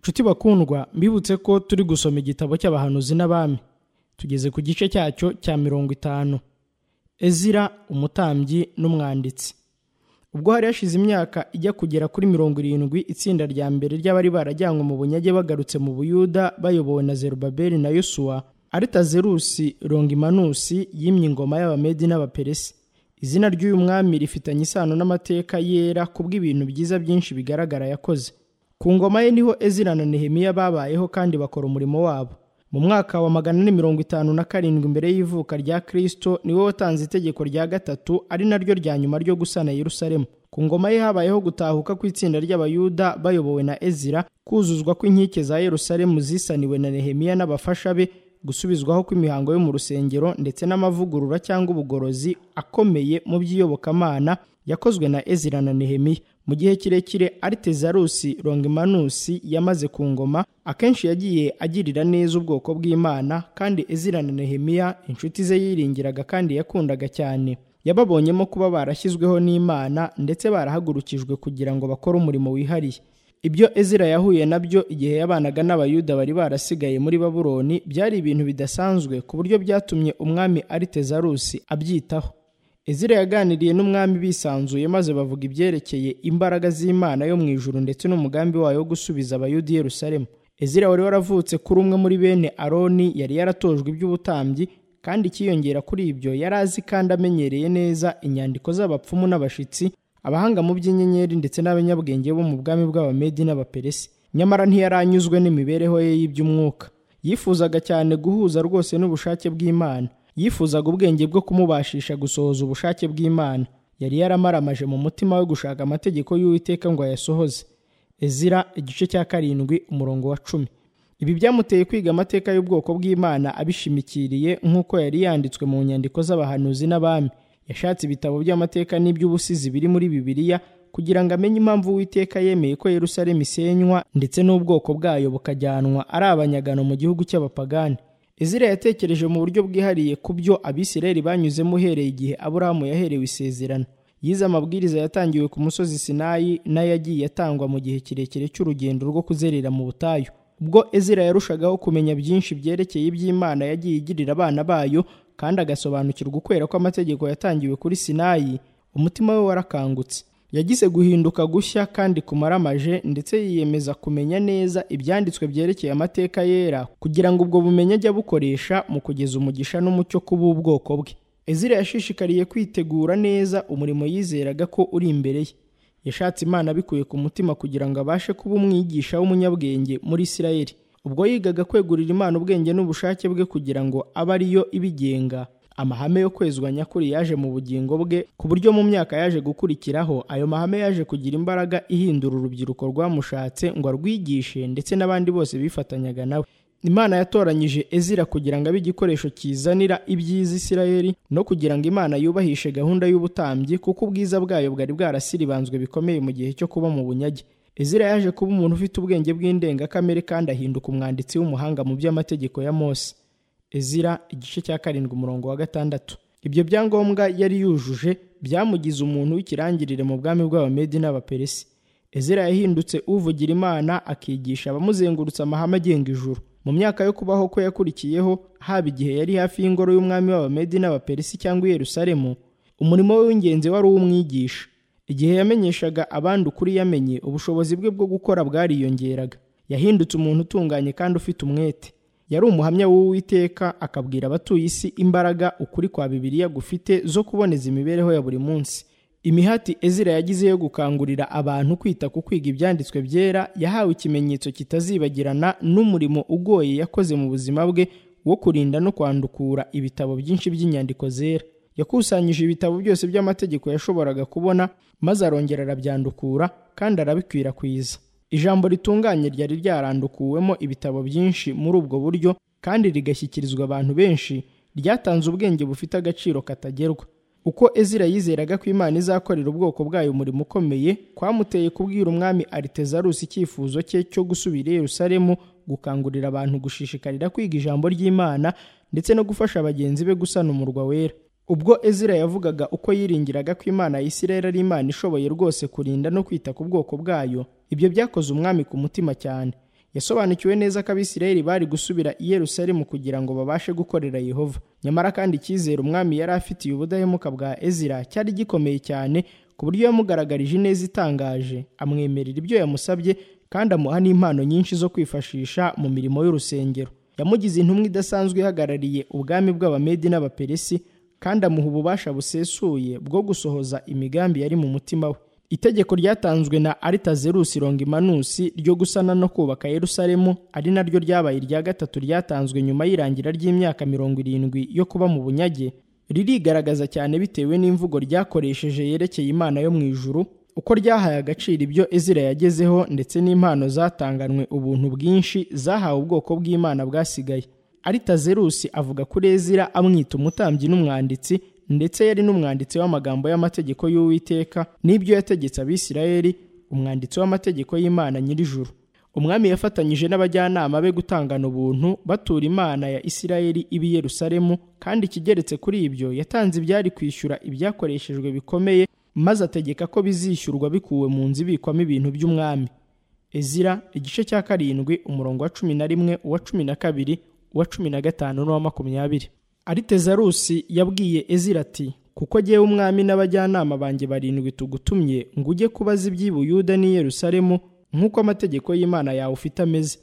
nshuti bakundwa mbibutse ko turi gusoma igitabo cy'abahanuzi n'abami tugeze ku gice cyacyo cya mirongo itanu ezira umutambyi n'umwanditsi ubwo hari hashize imyaka ijya kugera kuri mirongo irindwi itsinda rya mbere ry'abari barajyanywe mu bunyage bagarutse mu buyuda bayobowe na zerubabeli na yosuwa aritazerusi rongimanusi yimye ingoma y'abamedi n'abaperesi izina ry'uyu mwami rifitanye isano n'amateka yera kubw'ibintu byiza byinshi bigaragara yakoze ku ngoma ye niho ezira na nehemiya babayeho kandi bakora umurimo wabo mu mwaka wa magana ane mirongo itanu na karindwi mbere y'ivuka rya kirisito niwe watanze itegeko rya gatatu ari naryo rya nyuma ryo gusana yerusalemu ku ngoma ye habayeho gutahuka kw'itsinda ry'abayuda bayobowe na ezira kuzuzwa kw'inkike za yerusalemu zisaniwe na nehemiya n'abafasha be gusubizwaho kw'imihango yo mu rusengero ndetse n'amavugurura cyangwa ubugorozi akomeye mu by'iyobokamana yakozwe na ezira na nehemiya mu gihe kirekire aritezarusi rongimanusi yamaze ku ngoma akenshi yagiye agirira neza ubwoko bw'imana kandi ezira na nehemiya inshuti ze yiringiraga kandi yakundaga cyane yababonyemo kuba barashyizweho n'imana ndetse barahagurukijwe kugira ngo bakore umurimo wihariye ibyo ezira yahuye nabyo igihe yabanaga n'abayuda bari barasigaye muri baburoni byari ibintu bidasanzwe ku buryo byatumye umwami aritezarusi abyitaho ezira yaganiriye n'umwami bisanzuye maze bavuga ibyerekeye imbaraga z'imana yo mu ijuru ndetse n'umugambi wayo wo gusubiza abayuda i yerusalemu ezira wari waravutse kuri umwe muri bene aroni yari yaratojwe iby'ubutambyi kandi ikiyongera kuri ibyo yari azi kandi amenyereye neza inyandiko z'abapfumu n'abashitsi abahanga mu by'inyenyeri ndetse n'abanyabwenge bo mu bwami bw'abamedi n'abaperesi nyamara ntiyaranyuzwe n'imibereho ye y'iby'umwuka yifuzaga cyane guhuza rwose n'ubushake bw'imana yifuzaga ubwenge bwo kumubashisha gusohoza ubushake bw'imana yari yaramaramaje mu mutima we gushaka amategeko y'uwiteka ngo ayasohoze ezira igice cya karindwi umurongo wa cumi ibi byamuteye kwiga amateka y'ubwoko bw'imana abishimikiriye nk'uko yari yanditswe mu nyandiko z'abahanuzi n'abami yashatse ibitabo by'amateka n'iby'ubusizi biri muri bibiliya kugira ngo amenye impamvu uwiteka yemeye ko yerusalemu isenywa ndetse n'ubwoko bwayo bukajyanwa ari abanyagano mu gihugu cy'abapagani ezira yatekereje mu buryo bwihariye ku byo abisirayeli banyuzemo uhereye igihe aburahamu yaherewe isezerano yize amabwiriza yatangiwe ku musozi sinayi n'ayo yagiye atangwa mu gihe kirekire cy'urugendo rwo kuzerera mu butayu ubwo ezira yarushagaho kumenya byinshi byerekeye iby'imana yagiye igirira abana bayo kandi agasobanukirwa ukwera kw'amategeko yatangiwe kuri sinayi umutima we warakangutse yagize guhinduka gushya kandi kumaramaje ndetse yiyemeza kumenya neza ibyanditswe byerekeye amateka yera kugira ngo ubwo bumenyi ajye abukoresha mu kugeza umugisha n'umucyo ku b'ubwoko bwe ezira yashishikariye kwitegura neza umurimo yizeraga ko uri imbere ye yashatse imana abikuye ku mutima kugira ngo abashe kuba umwigisha w'umunyabwenge muri isirayeli ubwo yigaga kwegurira imana ubwenge n'ubushake bwe kugira ngo abe ariyo ibigenga amahame yo kwezwa nyakuri yaje mu bugingo bwe ku buryo mu myaka yaje gukurikiraho ayo mahame yaje kugira imbaraga ihindura urubyiruko rwamushatse ngo arwigishe ndetse n'abandi bose bifatanyaga nawe imana yatoranyije ezira kugira ngo abe igikoresho kizanira ibyiza isirayeli no kugira ngo imana yubahishe gahunda y'ubutambyi kuko ubwiza bwayo bwari bwarasiribanzwe bikomeye mu gihe cyo kuba mu bunyage ezira yaje kuba umuntu ufite ubwenge bw'indengakamere kandi ahinduka umwanditsi w'umuhanga mu by'amategeko ya mose ezira igice cya karindwi umurongo wa gatandatu ibyo byangombwa yari yujuje byamugize umuntu w'ikirangirire mu bwami bw'abamedi n'abaperesi ezira yahindutse uvugira imana akigisha abamuzengurutse amahame agenga ijuru mu myaka yo kubaho kwe yakurikiyeho haba igihe yari hafi y'ingoro y'umwami w'abamedi n'abaperesi cyangwa i yerusalemu umurimo we w'ingenzi wari uw'umwigisha igihe yamenyeshaga abandi ukuri yamenye ubushobozi bwe bwo gukora bwariyongeraga yahindutse umuntu utunganye kandi ufite umwete yari umuhamya w'uwiteka akabwira abatuye isi imbaraga ukuri kwa bibiliya gufite zo kuboneza imibereho ya buri munsi imihati ezira yagize yo gukangurira abantu kwita ku kwiga ibyanditswe byera yahawe ikimenyetso kitazibagirana n'umurimo ugoye yakoze mu buzima bwe wo kurinda no kwandukura ibitabo byinshi by'inyandiko zera yakusanyije ibitabo byose by'amategeko yashoboraga kubona maze arongera arabyandukura kandi arabikwirakwiza ijambo ritunganye ryari ryarandukuwemo ibitabo byinshi muri ubwo buryo kandi rigashyikirizwa abantu benshi ryatanze ubwenge bufite agaciro katagerwa uko ezira yizeraga ko imana izakorera ubwoko bwayo umurimo ukomeye kwamuteye kubwira umwami aritezarusi icyifuzo cye cyo gusubira i yerusalemu gukangurira abantu gushishikarira kwiga ijambo ry'imana ndetse no gufasha bagenzi be gusana umurwa wera ubwo ezira yavugaga uko yiringiraga ko imana ya isirayeli ari imana ishoboye rwose kurinda no kwita ku bwoko bwayo ibyo byakoze umwami ku mutima cyane yasobanukiwe neza ko abisirayeli bari gusubira i yerusalemu kugira ngo babashe gukorera yehova nyamara kandi icyizere umwami yari afitiye ubudahemuka bwa ezira cyari gikomeye cyane ku buryo yamugaragarije ineza itangaje amwemerera ibyo yamusabye kandi amuha n'impano nyinshi zo kwifashisha mu mirimo y'urusengero yamugize intumwa idasanzwe ihagarariye ubwami bw'abamedi n'abaperesi kandi amuha ububasha busesuye bwo gusohoza imigambi yari mu mutima we itegeko ryatanzwe na aritazerusi rongimanusi ryo gusana no kubaka yerusalemu ari naryo ryabaye irya gatatu ryatanzwe nyuma y'irangira ry'imyaka mirongo irindwi yo kuba mu bunyage ririgaragaza cyane bitewe n'imvugo ryakoresheje yerekeye imana yo mu ijuru uko ryahaye agaciro ibyo ezira yagezeho ndetse n'impano zatanganwe ubuntu bwinshi zahawe ubwoko bw'imana bwasigaye aritazerusi avuga kuri ezira amwita umutambyi n'umwanditsi ndetse yari n'umwanditsi w'amagambo y'amategeko y'uwiteka n'ibyo yategetse abisirayeli umwanditsi w'amategeko y'imana nyir'ijuru umwami yafatanyije n'abajyanama be gutangana ubuntu batura imana ya isirayeli ibi yerusalemu kandi ikigeretse kuri ibyo yatanze ibyari kwishyura ibyakoreshejwe bikomeye maze ategeka ko bizishyurwa bikuwe mu nzu ibikwamo ibintu by'umwami ezira igice cya karindwi umurongo wa cumi na rimwe uwa cumi na kabiri uwa cumi na gatanu n'uwa makumyabiri aritezarusi yabwiye ezira ati kuko ngewe umwami n'abajyanama banjye barindwi tugutumye ngo ujye kubaza iby'ibuyuda n'i yerusalemu nk'uko amategeko y'imana yawe ufite ameze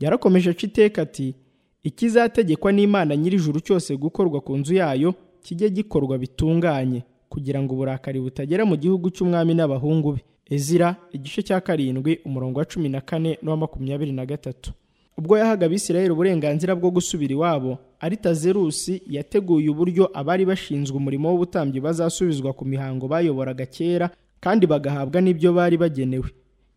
yarakomeje aca iteka ati ikizategekwa n'imana nyir'ijuru cyose gukorwa ku nzu yayo kijye gikorwa bitunganye kugira ngo uburakari butagera mu gihugu cy'umwami n'abahungu be ezira igice cya karindwi umurongo wa cumi na kane n'uwa makumyabiri na gatatu ubwo yahaga abisirayeli uburenganzira bwo gusubira iwabo aritazerusi yateguye uburyo abari bashinzwe umurimo w'ubutambyi bazasubizwa ku mihango bayoboraga kera kandi bagahabwa n'ibyo bari bagenewe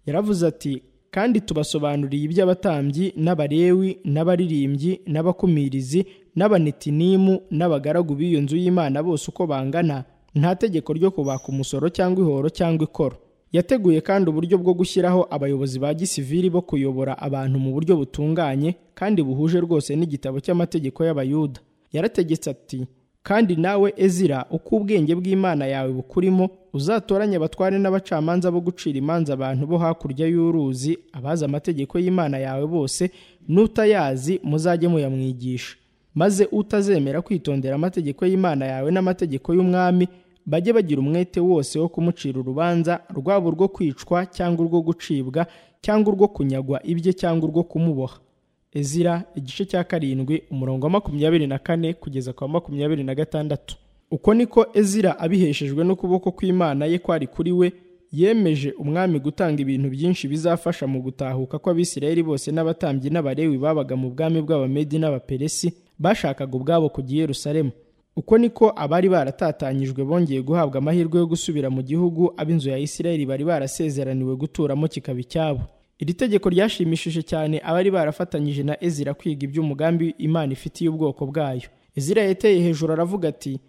yaravuze ati kandi tubasobanuriye iby'abatambyi n'abarewi n'abaririmbyi n'abakumirizi n'abanetinimu n'abagaragu b'iyo nzu y'imana bose uko bangana nta tegeko ryo kubaka umusoro cyangwa ihoro cyangwa ikoro yateguye kandi uburyo bwo gushyiraho abayobozi ba gisivili bo kuyobora abantu mu buryo butunganye kandi buhuje rwose n'igitabo cy'amategeko y'abayuda yarategetse ati kandi nawe ezira uko ubwenge bw'imana yawe bukurimo uzatoranye abatware n'abacamanza bo gucira imanza abantu bo hakurya y'uruzi abazi amategeko y'imana yawe bose n'utayazi muzajye muyamwigisha maze utazemera kwitondera amategeko y'imana yawe n'amategeko y'umwami bajye bagira umwete wose wo kumucira urubanza rwaba urwo kwicwa cyangwa urwo gucibwa cyangwa urwo kunyagwa ibye cyangwa urwo kumuboha ezira igice cya karindwi umurongo wa makumyabiri na kane kugeza kwa makumyabiri na gatandatu uko niko ezira abiheshejwe n'ukuboko kw'imana ye kwari kuri we yemeje umwami gutanga ibintu byinshi bizafasha mu gutahuka kw'abisirayeli bose n'abatambyi n'abarewi babaga mu bwami bw'abamedi n'abaperesi bashakaga ubwabo kujya i yerusalemu uko niko abari baratatanyijwe bongeye guhabwa amahirwe yo gusubira mu gihugu ab'inzu ya isirayeli bari barasezeraniwe guturamo kikaba icyabo iri tegeko ryashimishije cyane abari barafatanyije na ezira kwiga iby'umugambi imana ifitiye ubwoko bwayo ezira yateye hejuru aravuga ati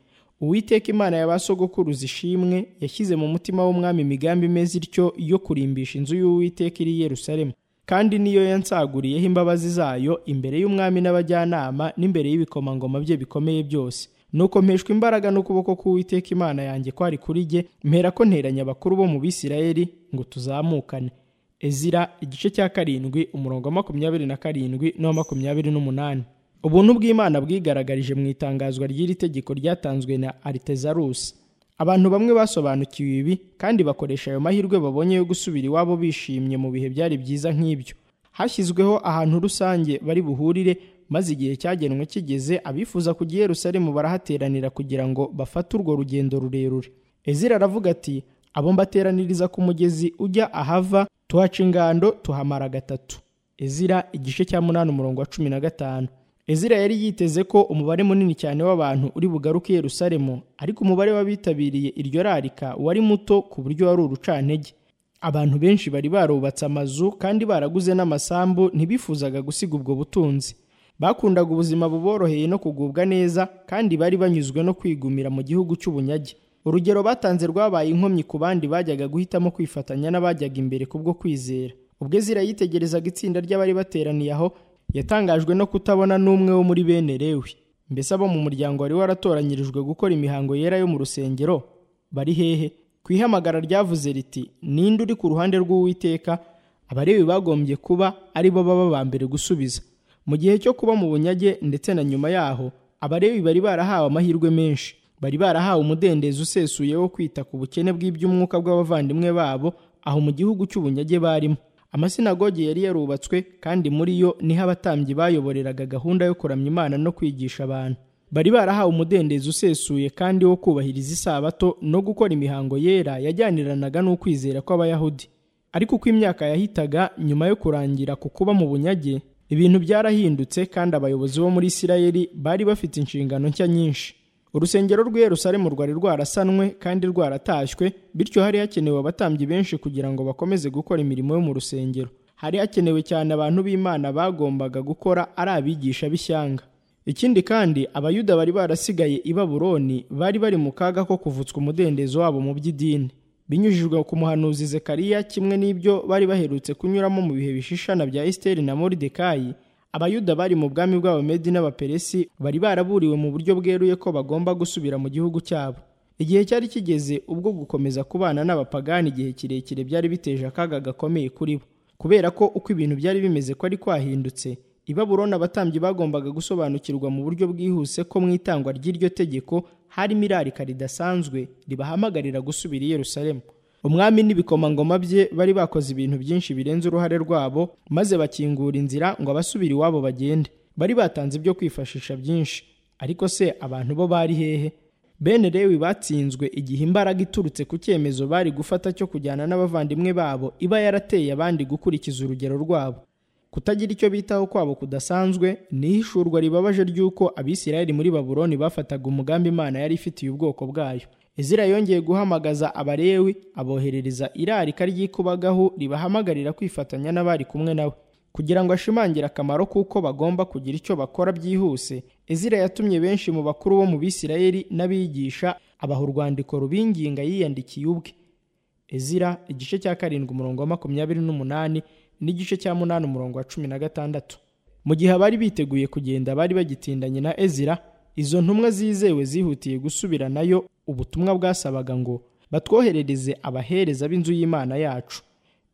uwiteka imana ya ba sogokuruza ishimwe yashyize mu mutima w'umwami imigambi imeze ityo yo kurimbisha inzu y'uwiteka iri i yerusalemu kandi niyo yansaguriyeho imbabazi zayo imbere y'umwami n'abajyanama n'imbere y'ibikomangoma bye bikomeye byose nuko mpeshwa imbaraga n'ukuboko k'uwiteka imana yanjye kwari kuri jye mpera ko nteranya abakuru bo mu bisirayeli ngo tuzamukane ezira igice cya karindwi umurongo wa makumyabiri na karindwi n'uwa makumyabiri n'umunani ubuntu bw'imana bwigaragarije mu itangazwa ry'iri tegeko ryatanzwe na aritezarusi abantu bamwe basobanukiwe ibi kandi bakoresha ayo mahirwe babonye yo gusubira iwabo bishimye mu bihe byari byiza nk'ibyo hashyizweho ahantu rusange bari buhurire maze igihe cyagenwe kigeze abifuza kujya i Yerusalemu barahateranira kugira ngo bafate urwo rugendo rurerure ezira aravuga ati abo mbateraniriza ku mugezi ujya ahava tuhaca ingando tuhamara gatatu ezira igice cya munani umurongo wa cumi na gatanu ezira yari yiteze ko umubare munini cyane w'abantu uri bugaruke i Yerusalemu ariko umubare w'abitabiriye iryo rarika wari muto ku buryo wari urucantege abantu benshi bari barubatse amazu kandi baraguze n'amasambu ntibifuzaga gusiga ubwo butunzi bakundaga ubuzima buboroheye no kugubwa neza kandi bari banyuzwe no kwigumira mu gihugu cy'ubunyage urugero batanze rwabaye inkomyi ku bandi bajyaga guhitamo kwifatanya n'abajyaga imbere kubwo kwizera ubwo ezira yitegerezaga itsinda ry'abari bateraniye aho yatangajwe no kutabona n'umwe wo muri bene Lewi mbese abo mu muryango wari waratoranyirijwe gukora imihango yera yo mu rusengero bari hehe ku ihamagara ryavuze riti ninde uri ku ruhande rw'uwiteka abarebi bagombye kuba ari bo baba ba mbere gusubiza mu gihe cyo kuba mu bunyage ndetse na nyuma yaho abarebi bari barahawe amahirwe menshi bari barahawe umudendezo usesuye wo kwita ku bukene bw'iby'umwuka bw'abavandimwe babo aho mu gihugu cy'ubunyage barimo amasinagogi yari yarubatswe kandi muri yo niho abatambyi bayoboreraga gahunda yo kuramya imana no kwigisha abantu bari barahawe umudendezo usesuye kandi wo kubahiriza isabato no gukora imihango yera yajyaniranaga n'ukwizera kw'abayahudi ariko uko imyaka yahitaga nyuma yo kurangira ku kuba mu bunyage ibintu byarahindutse kandi abayobozi bo muri isirayeli bari bafite inshingano nshya nyinshi urusengero rw'i yerusalemu rwari rwarasanwe kandi rwaratashywe bityo hari hakenewe abatambyi benshi kugira ngo bakomeze gukora imirimo yo mu rusengero hari hakenewe cyane abantu b'imana bagombaga gukora ari abigisha b'ishyanga ikindi kandi abayuda bari barasigaye i baburoni bari bari mu kaga ko kuvutswa umudendezo wabo mu by'idini binyujijwe ku muhanuzi zekariya kimwe n'ibyo bari baherutse kunyuramo mu bihe bishishana bya esiteri na moridekayi abayuda bari mu bwami bw'abamedi n'abaperesi bari baraburiwe mu buryo bweruye ko bagomba gusubira mu gihugu cyabo igihe cyari kigeze ubwo gukomeza kubana n'abapagani igihe kirekire byari biteje akaga gakomeye kuri bo kubera ko uko ibintu byari bimeze ko ari kwahindutse i baburoni abatambyi bagombaga gusobanukirwa mu buryo bwihuse ko mu itangwa ry'iryo tegeko harimo irarika ridasanzwe ribahamagarira gusubira i yerusalemu umwami n'ibikomangoma bye bari bakoze ibintu byinshi birenze uruhare rwabo maze bakingura inzira ngo abasubire iwabo bagende bari batanze ibyo kwifashisha byinshi ariko se abantu bo bari hehe bene rewi batsinzwe igihe imbaraga iturutse ku cyemezo bari gufata cyo kujyana n'abavandimwe babo iba yarateye abandi gukurikiza urugero rwabo kutagira icyo bitaho kwabo kudasanzwe ni ihishurwa ribabaje ry'uko abisirayeli muri baburoni bafataga umugambi imana yari ifitiye ubwoko bwayo Ezira yongeye guhamagaza abarewi aboherereza irarika ry'ikubagahu ribahamagarira kwifatanya n'abari kumwe nawe kugira ngo ashimangire akamaro k'uko bagomba kugira icyo bakora byihuse Ezira yatumye benshi mu bakuru bo mu bisirayeli n'abigisha abaha urwandiko rubinginga yiyandikiye ubwe Ezira igice cya karindwi umurongo wa makumyabiri n'umunani n'igice cya munani umurongo wa cumi na gatandatu mu gihe abari biteguye kugenda bari bagitindanye na Ezira izo ntumwa zizewe zihutiye gusubira nayo ubutumwa bwasabaga ngo batwoherereze abahereza b'inzu y'imana yacu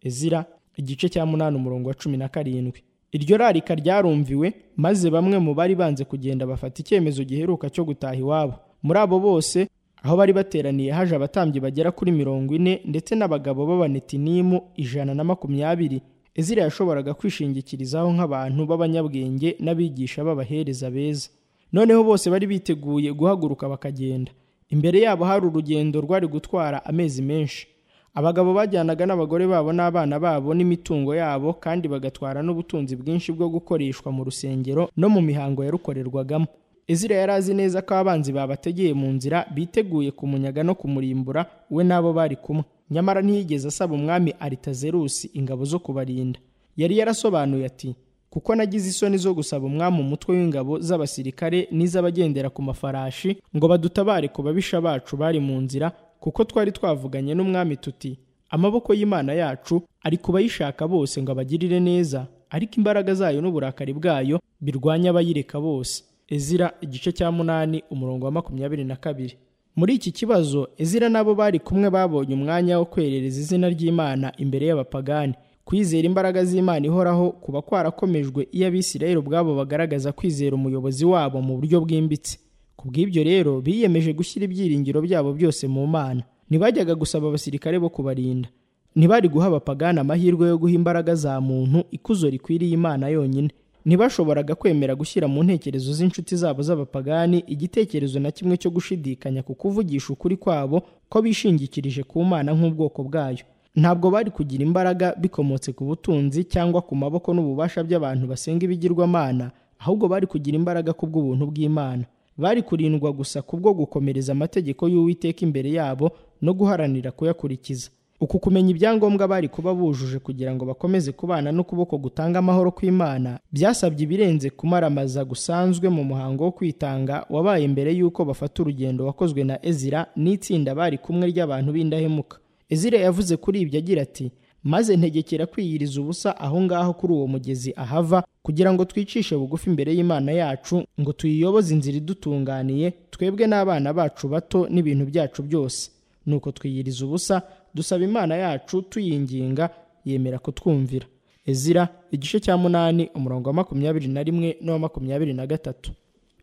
ezira igice cya munani umurongo wa cumi na karindwi iryo rarika ryarumviwe maze bamwe mu bari banze kugenda bafata icyemezo giheruka cyo gutaha iwabo muri abo bose aho bari bateraniye haje abatambyi bagera kuri mirongo ine ndetse n'abagabo b'abanetinimu ijana na makumyabiri ezira yashoboraga kwishingikirizaho nk'abantu b'abanyabwenge n'abigisha b'abahereza beza noneho bose bari biteguye guhaguruka bakagenda imbere yabo hari urugendo rwari gutwara amezi menshi abagabo bajyanaga n'abagore babo n'abana babo n'imitungo yabo kandi bagatwara n'ubutunzi bwinshi bwo gukoreshwa mu rusengero no mu mihango yarukorerwagamo ezira yari azi neza ko abanzi babategeye mu nzira biteguye kumunyaga no kumurimbura we n'abo bari kumwe nyamara ntiyigeze asaba umwami aritazerusi ingabo zo kubarinda yari yarasobanuye ati kuko nagize isoni zo gusaba umwami umutwe w'ingabo z'abasirikare n'iz'abagendera ku mafarashi ngo badutabare ku babisha bacu bari mu nzira kuko twari twavuganye n'umwami tuti amaboko y'imana yacu ari ku bayishaka bose ngo abagirire neza ariko imbaraga zayo n'uburakari bwayo birwanya abayireka bose ezira igice cya munani umurongo wa makumyabiri na kabiri muri iki kibazo ezira n'abo bari kumwe babonye umwanya wo kwerereza izina ry'imana imbere y'abapagani kwizera imbaraga z'imana ihoraho kuba kwarakomejwe iyo abisirayeli ubwabo bagaragaza kwizera umuyobozi wabo mu buryo bwimbitse ku bw'ibyo rero biyemeje gushyira ibyiringiro byabo byose mu mana ntibajyaga gusaba abasirikare bo kubarinda ntibari guha abapagana amahirwe yo guha imbaraga za muntu ikuzo rikwiriye imana yonyine ntibashoboraga kwemera gushyira mu ntekerezo z'inshuti zabo z'abapagani igitekerezo na kimwe cyo gushidikanya ku kuvugisha ukuri kwabo ko bishingikirije ku mana nk'ubwoko bwayo ntabwo bari kugira imbaraga bikomotse ku butunzi cyangwa ku maboko n'ububasha by'abantu basenga ibigirwamana ahubwo bari kugira imbaraga kubw'ubuntu bw'imana bari kurindwa gusa kubwo gukomereza amategeko y'uwiteka imbere yabo no guharanira kuyakurikiza uku kumenya ibyangombwa bari kuba bujuje kugira ngo bakomeze kubana n'ukuboko gutanga amahoro kw'imana byasabye ibirenze kumaramaza gusanzwe mu muhango wo kwitanga wabaye mbere y'uko bafata urugendo wakozwe na ezira n'itsinda bari kumwe ry'abantu b'indahemuka ezira yavuze kuri ibyo agira ati maze ntegekera kwiyiriza ubusa aho ngaho kuri uwo mugezi ahava kugira ngo twicishe bugufi imbere y'imana yacu ngo tuyiyoboze inzira idutunganiye twebwe n'abana bacu bato n'ibintu byacu byose nuko twiyiriza ubusa dusaba imana yacu tuyinginga yemera kutwumvira ezira igice cya munani umurongo wa makumyabiri na rimwe n'uwa makumyabiri na gatatu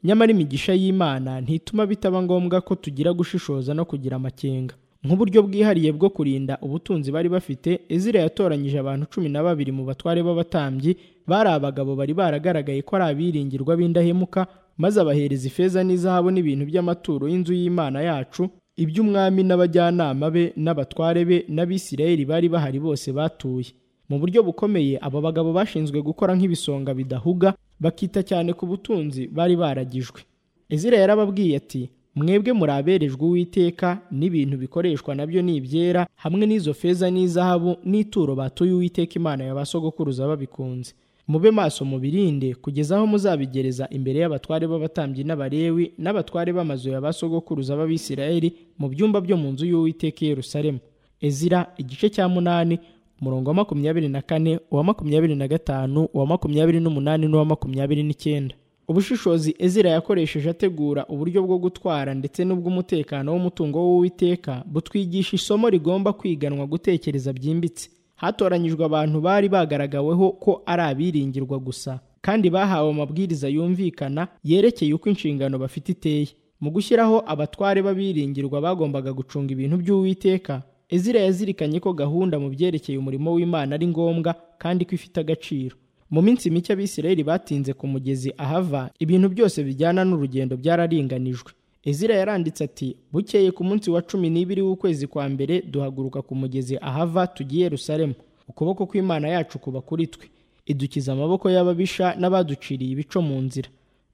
nyamara imigisha y'imana ntituma bitaba ngombwa ko tugira gushishoza no kugira amakenga nk'uburyo bwihariye bwo kurinda ubutunzi bari bafite ezira yatoranyije abantu cumi na babiri mu batware b'abatambyi bari abagabo bari baragaragaye ko ari abiringirwa b'indahemuka maze abahereza ifeza n'izahabu n'ibintu by'amaturo y'inzu y'imana yacu iby'umwami n'abajyanama be n'abatware be n'abisirayeli bari bahari bose batuye mu buryo bukomeye aba bagabo bashinzwe gukora nk'ibisonga bidahuga bakita cyane ku butunzi bari baragijwe ezira yarababwiye ati mwebwe muri aberejwe uwiteka n'ibintu bikoreshwa nabyo ni ibyera hamwe n'izo feza n'izahabu n'ituro batuye uwiteka imana ya ba sogokuruza babikunze mube maso mubirinde kugeza aho muzabigereza imbere y'abatware b'abatambyi n'abarewi n'abatware b'amazu ya ba sogokuruza b'abisirayeli mu byumba byo mu nzu y'uwiteka i yerusalemu ezira igice cya munani umurongo wa makumyabiri na kane uwa makumyabiri na gatanu uwa makumyabiri n'umunani n'uwa makumyabiri n'icyenda ubushishozi ezira yakoresheje ategura uburyo bwo gutwara ndetse n'ubw'umutekano w'umutungo w'uwiteka butwigisha isomo rigomba kwiganwa gutekereza byimbitse hatoranyijwe abantu bari bagaragaweho ko ari abiringirwa gusa kandi bahawe amabwiriza yumvikana yerekeye uko inshingano bafite iteye mu gushyiraho abatware b'abiringirwa bagombaga gucunga ibintu by'uwiteka ezira yazirikanye ko gahunda mu byerekeye umurimo w'imana ari ngombwa kandi ko ifite agaciro mu minsi mike abisirayeli batinze ku mugezi ahava ibintu byose bijyana n'urugendo byararinganijwe ezira yaranditse ati bukeye ku munsi wa cumi n'ibiri w'ukwezi kwa mbere duhaguruka ku mugezi ahava tugiye Yerusalemu ukuboko kw'imana yacu kuba kuri twe idukiza amaboko y'ababisha n'abaduciriye ibico mu nzira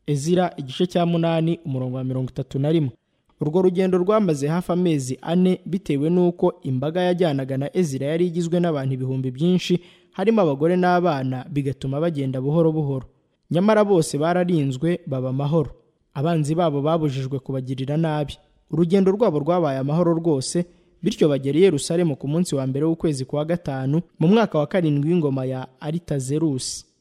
ezira igice cya munani umurongo wa mirongo itatu na rimwe urwo rugendo rwamaze hafi amezi ane bitewe n'uko imbaga yajyanaga na ezira yari igizwe n'abantu ibihumbi byinshi harimo abagore n'abana bigatuma bagenda buhoro buhoro nyamara bose bararinzwe baba amahoro abanzi babo babujijwe kubagirira nabi urugendo rwabo rwabaye amahoro rwose bityo bagera i Yerusalemu ku munsi wa mbere w'ukwezi kwa gatanu mu mwaka wa karindwi w'ingoma ya aritazerusi